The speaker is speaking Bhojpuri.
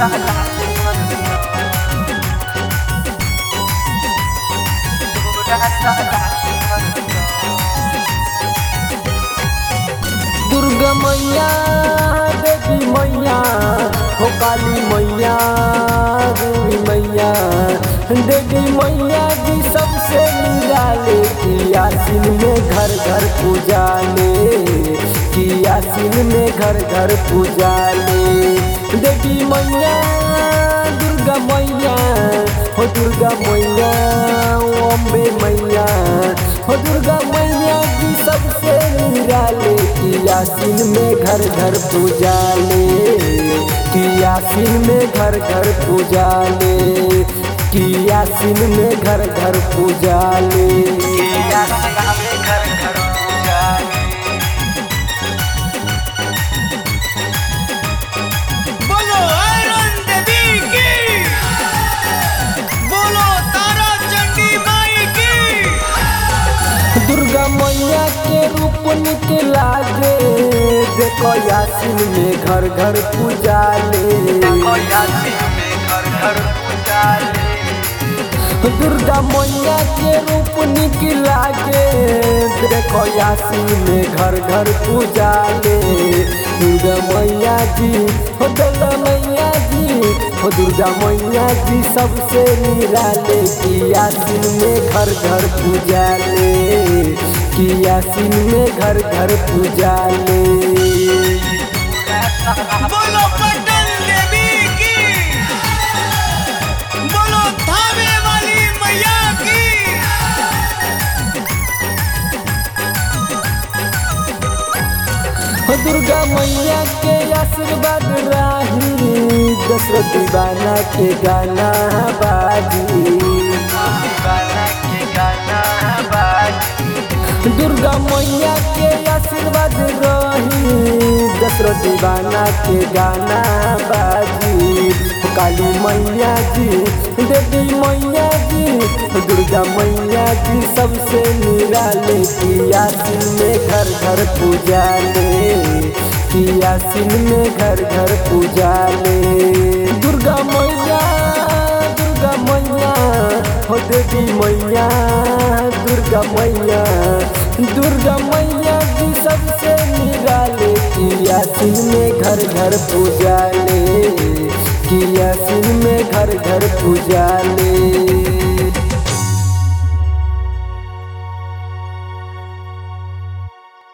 दुर्गा मैया देवी मैया हो काली मैया देवी मैया देवी मैया जी सबसे निराले की आसिन में घर घर पूजा ले की आसिन में घर घर पूजा ले देवी मैया दुर्गा मैया हो दुर्गा मैया ओ अम्बे मैया हो दुर्गा मैया जी सबसे निराले की आसिन में घर घर पूजा ले की आसिन में घर घर पूजा ले की आसिन में घर घर पूजा ले बोलो आयरन देवी की बोलो तारा चंडी माई की दुर्गा मैया के रूप निकला गे देखो आसिन में घर घर पूजा ले दुर्गा मैया के रूप निकला के देखो यासी में घर घर पूजा ले दुर्गा मैया जी हो दुर्गा मैया जी हो दुर्गा मैया जी सबसे निराले की यासीन में घर घर पूजा ले की यासीन में घर घर पूजा ले बोलो पटन देवी की बोलो थावे वाली मैया की हो दुर्गा मैया के आशीर्वाद राही दशरथ दीवाना के गाना बाजी दुर्गा मैया के आशीर्वाद रही दशरथ दीवाना के गाना बाजी हो काली मैया जी देवी मैया जी हो दुर्गा मैया जी सबसे निराले की आसिन में घर घर पूजा ले की आसिन में घर घर पूजा ले दुर्गा मैया दुर्गा मैया हो देवी मैया दुर्गा मैया दुर्गा मैया जी सबसे निराले की आसिन में घर घर पूजा ले की आसिन में घर घर पूजा ले